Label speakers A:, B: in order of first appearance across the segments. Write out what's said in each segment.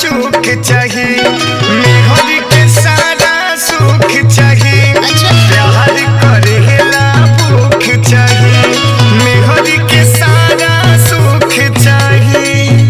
A: चूक चाही मेहर के सारा सुख चाही
B: अच्छा
A: प्यार करेला भूख चाही मेहर के सारा सुख चाही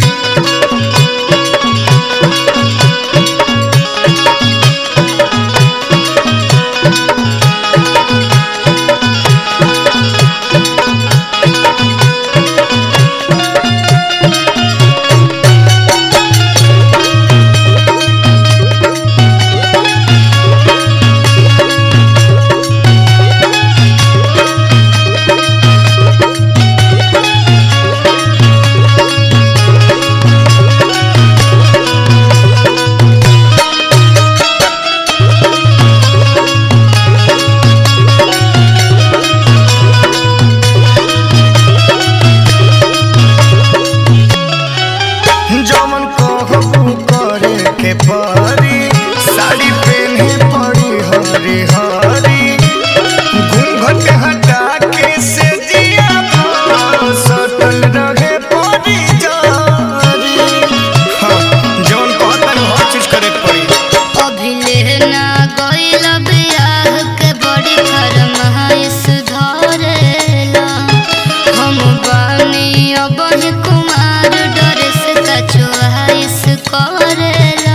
A: जमन कहबू करे के परी साड़ी पहने पड़ी हरी हरी घूंघट हटा के से दिया पर सटल रहे पड़ी जारी हाँ, जौन कहतन हर चीज करे के पड़ी
B: अभिले ना गइल बियाह के बड़ी फरमाइश धरेला हम बानी अबही कुमार डरेस का चोहाइश करेला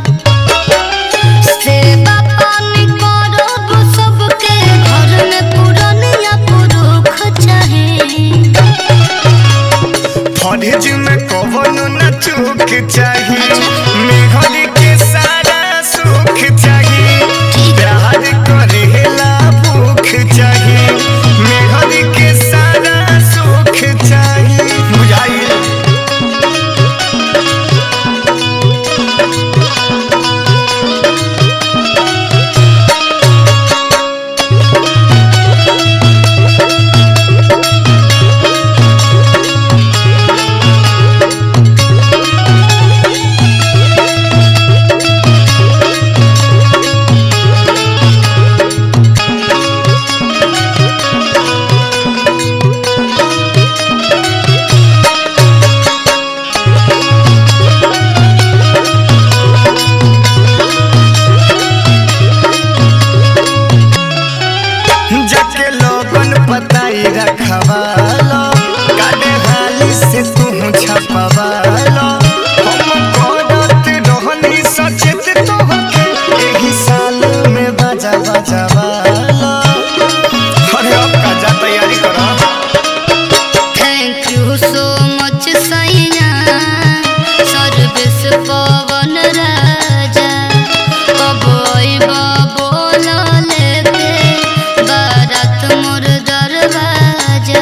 B: सेवा पानी करब सबके घर में पुरनिया पुरुष चाही
A: फरेज में कवनो न चूक चाही मेहर के सारा सुख चाही प्यार करेला भूख चाही मेहर के सारा सुख चाही बुझाई जाके लोगन पताई रखवालो काटे हाली से तू छपवालो हम करत रहनी सचेत तोहके एही साल में बाजा बजावालो अरे अब का जा तैयारी करो
B: थैंक यू सो मच सैया सर्विस पवन राजा कब अइबा बोल लेके बारात मोर दरवाजा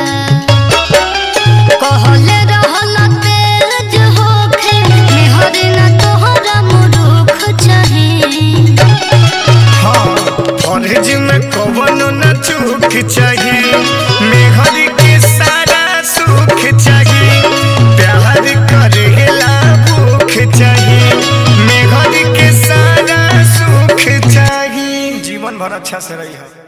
B: कहले रहल तेज होखे मेहर ना तोहरा मुरुख चाही
A: हाँ फरेज में कवनो न चूक चाही मेहर के सारा सुख चाही प्यार करेला भूख चाही मेहर के सारा सुख चाही जीवन भर अच्छा से रही है